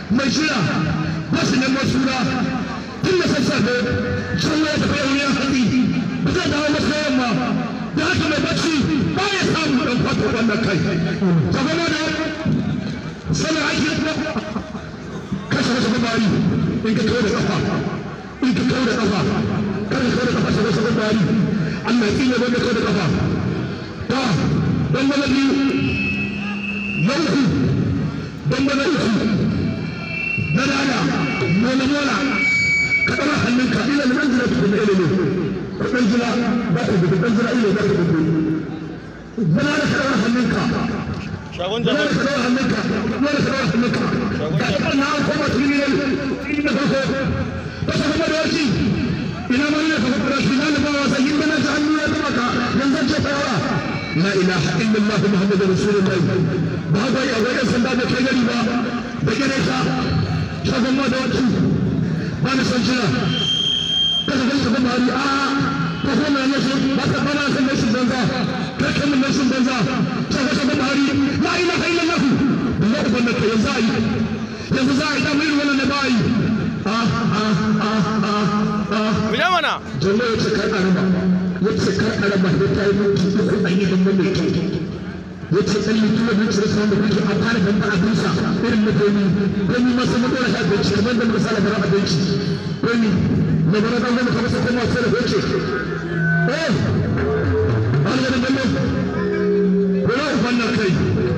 mai shira ba su neman suna tun da sassafe sun ya tafi yawon hatsi ba zai dawo masa yamma da haka mai bacci ba ya samu ɗan kwata wannan kai ta gama da sanar ake kashe wasu gabari in ka kawo da kafa in ka kawo da kafa kada kawo da kafa sai wasu gabari Allah ya tsine wanda kawo da kafa ta dan wani biyu na uku dan wani uku na dada mola mola ka ɗaura hannunka ila da ɗan jira tukuna ilimi ka ɗan jira ba ka dubu ɗan jira ilimi ba ka dubu zana da ka ɗaura hannunka shagon zana da jama'a ka ɗaura hannunka zana da ka ɗaura hannunka ga ɗaɗɗan na an koma tuni ne tuni da farko ba su kuma da warki ina ma ne ka kuma shi na da ba wasa yin bana ta hannu ya taɓa ka yanzu ce ta yawa la ilaha illallah muhammadu rasulullahi ba ga yi a wajen sanda da kai gari ba da gare ka shagon ma da warki ba na san jira kada kai ka gama hari a ko ko na nashi ba ka bana san nashi banza kai kan nashi banza ta ka gama hari la ilaha illallah Allah ku banda kai yanzu ayi yanzu za a yi damar wannan da ba yi a a a a a mu ja mana jalla ya ce kar araba ya ce kar araba da ta yi mutu uku an yi dan wannan kyau ya ce tsalli tuwa da cire sauran da kuke an fara gamba abinsa irin na domi domi masu matsala ta abinci kamar da muka sala bara abinci domi na bara dan gama kamar sa kuma sai da hoce eh an ga dan gamba ko na ufan na kai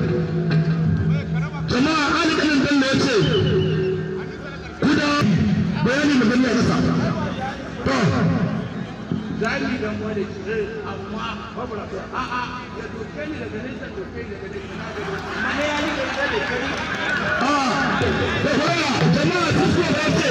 jama'a an ga dan gamba ya ce kuda bayani magana ya kasa to zagi dan wani ce amma babu lafiya a a ya doke ni daga nesa doke ni daga nesa na ga amma ne ya ni da da kai da fara jama'a su so ba ce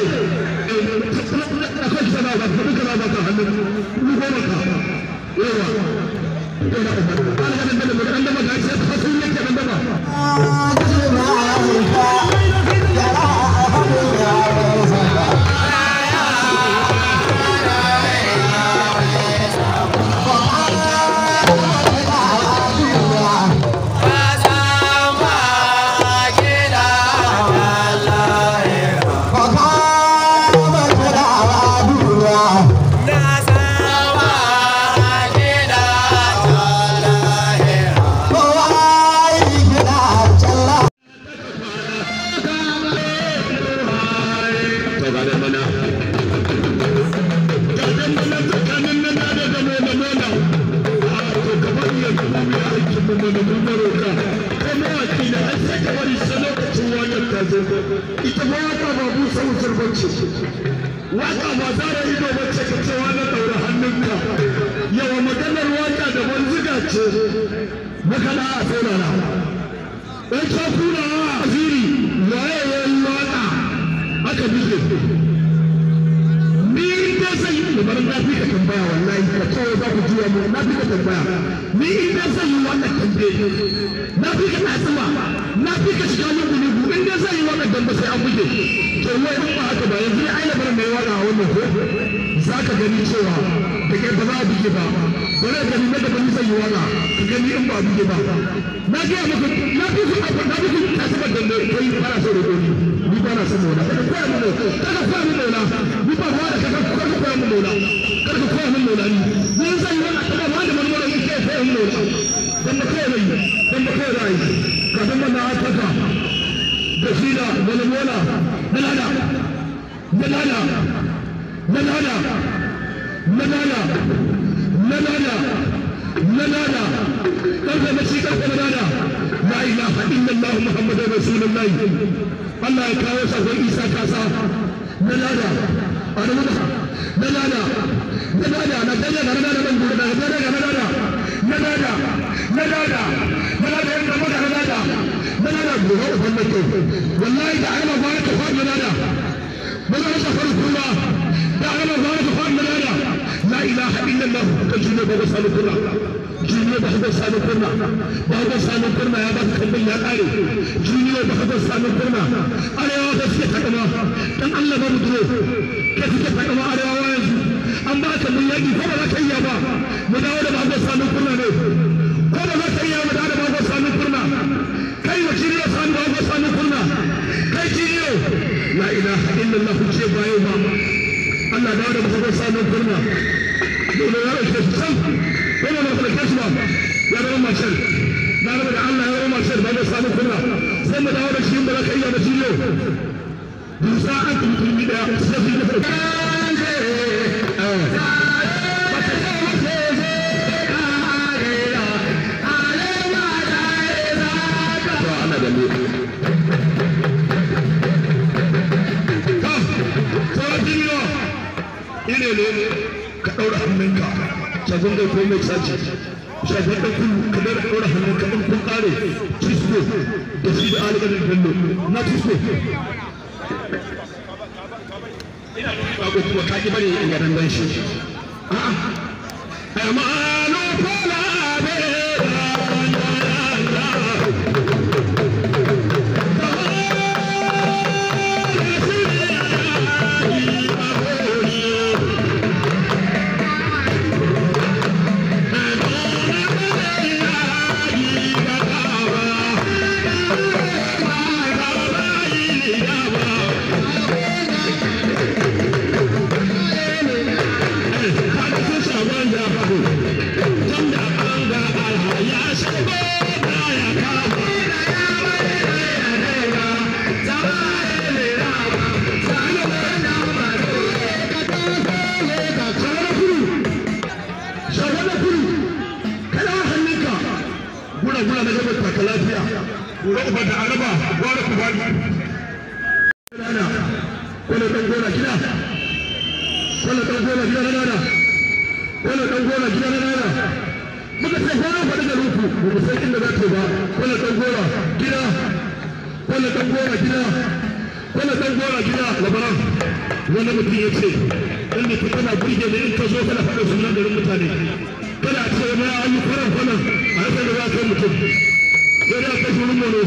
akwai kisa na ba ka duka na ba ka hannun ni goma ka yawa yawa an ga dan da an da ba ga sai ka sun yake dan da ba to ga da mana ga dan mana tsakanin nan da da da da mana a to gaban ya kuma ya aiki mu mana mun baroka kuma waki da an saka wani sanokacin wannan ta zo ita ba waka ba bu sau surbanci waka ba zara ido ba ce ka ce wani daura hannunka yawa maganar waka da banziga ce makana a saurara ɗan shakuna a ziri waye ya yi waka aka buge ni in dai zai yi da barin nafi ka tambaya wallahi ka kawai za ku juya mu nafi ka tambaya ni in dai zai yi wannan tambe nafi ka tsima nafi ka shiga lungu lungu in dai zai yi wannan dambe sai an buge to wai in ba haka ba yanzu ne aina barin da ya waka a wannan ko za ka gani cewa da kai ba za a buge ba bari ka gani na gaban zai yi waka ka gani in ba a buge ba na gaya maka na fi ku abu na fi ku kasuwar dambe kai fara so da doni ni ba na son mola kada koya min mola kada koya min mola ni ba ba da kada kada koya min mola kada ka koya min mola ni ni zan yi wannan kada ba da marmara ni kai koya min mola dan ba koya mai dan ba koya rai ka dan na ataka da shi da wani mola na lada na lada na lada na lada na lada na lada karfe na shi karfe na lada la ilaha illallah muhammadur rasulullahi Allah ya kawo sakon Isa kasa na lada a da muka na lada na lada na ganya na lada ban gudu na lada na lada na lada na lada na lada yanda muka na lada na lada gobe uban da ke wallahi da ana ba ka fa na lada maza ka faru kuma da ana ba ka fa na lada la ilaha illallah ka june ba sanu kurna juniyo ba ka sanu kurna ba ka sanu kurna ya ba ka kallon ya kare juniyo ba ka sanu kurna arewa ba suke takama dan Allah ba mu duro ka suke takama arewa yanzu an ba ka mun yaki ko ba za ka iya ba mu dawo da ba ka sanu kurna ne ko ba za ka iya mu dawo da ba ka sanu kurna kai wa jiniyo sanu ba ka sanu kurna kai jiniyo la ilaha illallah ku ce bayo ba Allah da wanda mutum samun kurma dole ya rike shi san dole na kula shi ba ya zama mashal na gaba da Allah ya zama mashal ba da samun kurma sai mu dawo da shi ba za ka iya da shi yau dusa an tuntuni da sai shi da ine ne ka ɗaura hannunka shagon da komai caji shagon da kullu ka daura ɗaura hannunka in kun ƙare cisko da shi da alƙalin bello na cisko ina ba ko kuma ka ki bari in ga dan shi a'a amanu fala be gura gura na gaba taka lafiya gura uba da araba gwara ku bani nana kwallo dan gora gida kwallo dan gora gida na nana kwallo dan gora gida na nana muka ce gora fa daga ruku ba mu san inda za ta ba kwallo dan gora gida kwallo dan gora gida kwallo dan gora gida labaran wani mutum ya ce inda ka kana burge ne in ka zo kana faɗa sunan garin mutane kada ce ma an yi kwaran kwanan a yasa da za ka mutum sai dai a kai shi wurin mono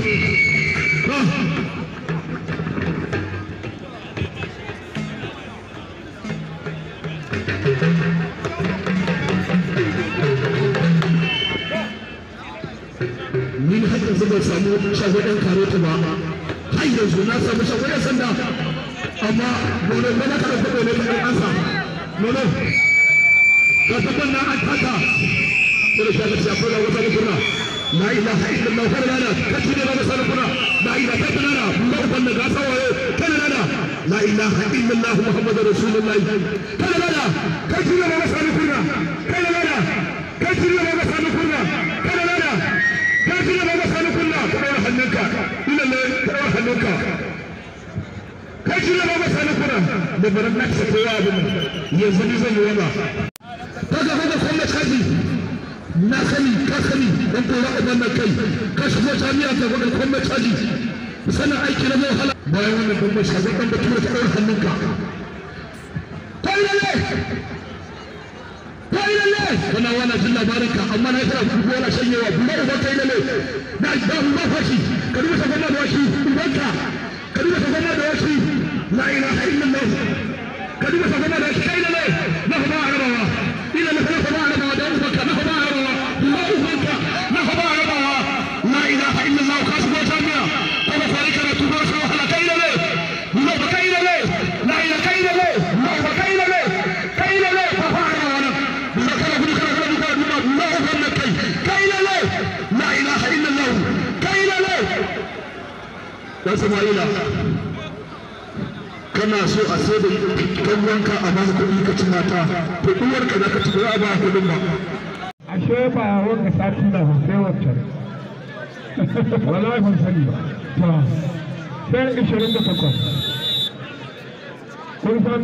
ni har yanzu ban samu shago ɗan karota ba har yanzu na samu shago ɗan sanda amma mono ba na kada kuɗo ne ka ɗan ansa mono ka tabbar na an taka sai da shaka shafa da wata kuna la ilaha illallah kada lana kace ne ba sa kuna la ilaha illallah ba ku banda ga sawaye kada lana la ilaha illallah muhammadur rasulullah kada lana kace ne ba sa kuna kada lana kace ne ba sa kuna kada lana kace ne ba sa kuna kada hannunka illallah kada hannunka kace ne ba sa kuna da baran naksa kowa abin yanzu ne zan yi wala kaga kaga kuma kaji na sani ka sani dan kora uban nan kai ka shigo jami'a ka ga kuma kaji sanin aiki na wahala bayan wannan dan mai shago dan bature ta daura hannunka kai lalle kai lalle kana wannan jin labarin ka amma na kira ku wala shanyewa kuma uban kai lalle na da mu ba fashi ka duba ta gama da washi ubanka ka duba ta gama da washi la ilaha illallah ka duba ta gama da washi kai lalle na ba arabawa إلى مثلا فبارك ودعوك نهضا الله أكبر نهضا ربا لا إله إلا الله كاسب وجامع كما فارك رتوبة وحلا كيل لي الله كيل لي لا إله كيل لي الله كيل لي كيل لي فبارك وانا الله كلا كلا كلا كلا كلا الله أكبر كي كيل لي لا إله إلا الله كيل لي يا سماعيلا kana so a sai da kan wanka a baka kuɗi ka ci mata to uwar ka za ka ci ba a ba kuɗin ba ashe ba wanda sati na sai wancan wallahi ban sani ba to sai ishirin da takwas kun san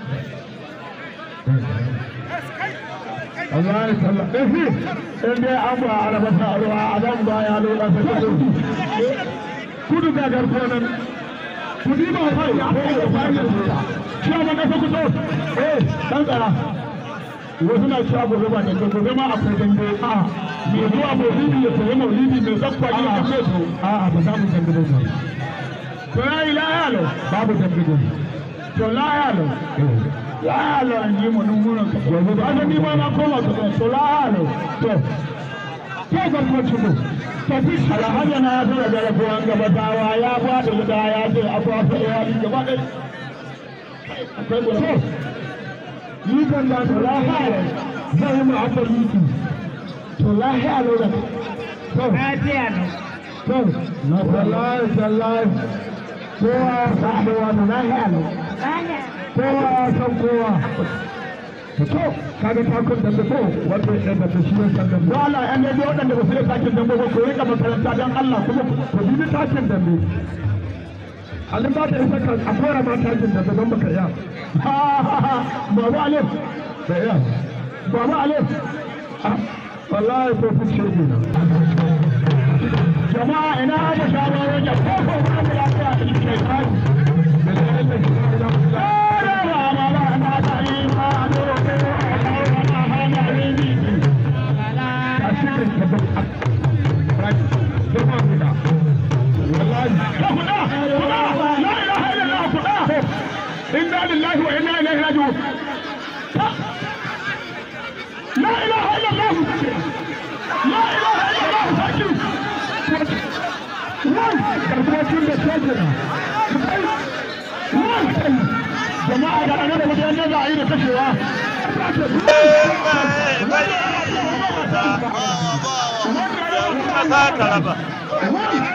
Allah ya salla ehi in dai an ba arabata ruwa a nan ba ya lura ta kudu kudu ga garko nan kudi ba kai ko da bayan shi ma ka kuto eh dan tsara wasu na cewa gobe ba dangan gobe ma akwai dambe a mai zuwa maulidi ya sayi maulidi mai zakwa ne kan mai to a a ba za mu dambe da ba to ya yi layalo babu dambe da to layalo layalo an yi mu nungunan ka gobe ba ni ma na koma to to layalo to to ga ko cibo alhaji na zo da garkuwan gaba dawa ya ba da guda ya ce abuwa fa ya yi gaba ɗaya akwai guda ni kan da to lahiya zai yi ma'abbar miki to lahiya ne da to lafiya ne to na wallahi wallahi kowa ya san kowa da lahiya ne kowa ya san kowa to kaga takun da ko wato idan da shi ya san da wala an ne waɗanda ba su da takin dambe ba ko rika makaranta dan Allah kuma ku bi takin dambe Alin ba ta isa kan a fara ma takin dambe don baka iya Baba Alif da iya Baba Alif wallahi ko kun ce ne jama'a ina da shawarar da ko ko ba mu lafiya da shi kai kai إنا لله وإنا إليه راجعون لا إله إلا الله لا إله إلا الله ساكن وان كربوتين بسجنا وان jama'a da ana da wajen da za a yi da kashewa Kasa ta raba.